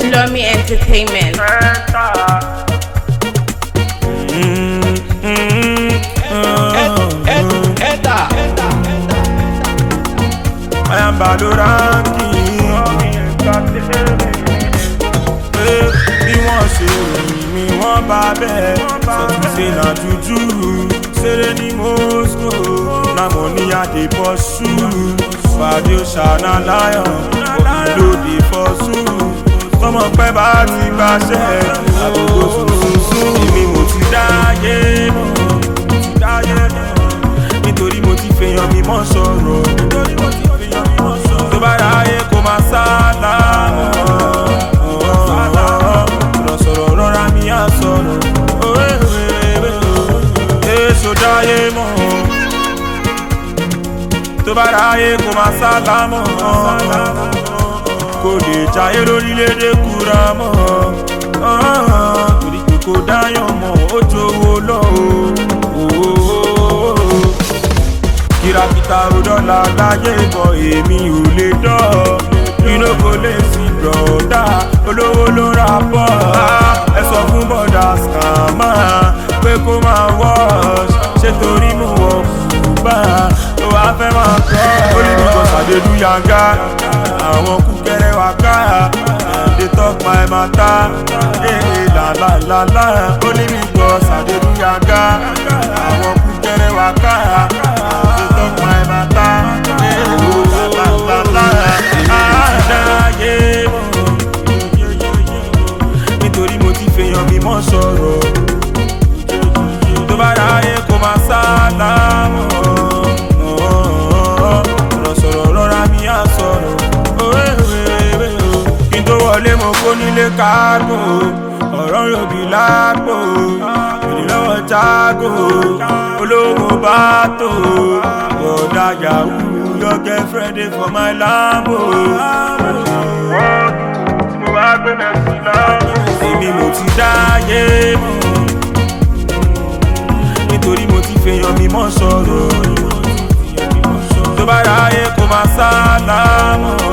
Lomi Entertainment. I am Baloranki. Bí wọ́n ṣe ròyìn mi, wọ́n bá bẹ́ẹ̀. Sọ̀tún ṣe na juju. Ṣeré ní Moscow. Na mo ní àdé bọ́ ṣú. Fàdé ṣàna láyọ̀. Òbí fọ́ ṣú. Tọmọ pẹ́ bá ti gbàṣẹ́. Àbúrò sùnsùn. Èmi mo ti dáyé mọ̀. Mo ti dáyé mọ̀. Nítorí mo ti fèèyàn mi mọ́ sọ̀rọ̀. Nítorí mo ti fèèyàn mi mọ́ sọ̀rọ̀. Tó bá ráyè kó máa sálámọ̀. Sọ̀rọ̀ sọ̀rọ̀ rọra mi á sọ̀rọ̀. Èso dáyé mọ̀. Tó bá ráyè kó máa sálámọ̀. Kò lè jayé lórílẹ̀‐èdè kúra mọ́. Torí pé kò dáyàn mọ́, ó jowó lọ o kìràkìtà òdọ́là láyé bọ̀ èmi ò lè dọ́ inú kò lè sí bọ̀dá olówó ló ra bọ̀ ẹ sọ fún bọ̀dá skàmà pé kó máa wọ́ọ̀ṣ ṣé torí mo wọ̀ bá tó wàá fẹ́ máa kọ́ olùdókòó sàdédú yanga àwọn kúkẹrẹ wà ká dey talk my matter ee làlàlàlà olùdókòó sàdédú yanga àwọn kúkẹrẹ wà ká dey talk my matter ee làlàlàlà àdáyé mọ̀ nítorí mo ti fèèyàn mi mọ́ sọ̀rọ̀ tó bá ráyè kó máa sálámọ̀ sọ̀rọ̀ sọ̀rọ̀ rọra mi á sọ̀rọ̀ kí n tó wọlé mo kó nílé kágò ọ̀rọ̀ yòbí lágbo èdè lọ́wọ́ jágò olówó bá tó bọ̀dá yahoo your girlfriend dey for my lambo. mo wá gbé mẹ́sì láàmú. èmi mo ti dáyé mọ́ nítorí mo ti fèèyàn mi mọ́ sọ̀rọ̀ tó bá ráyè kó máa sálámọ̀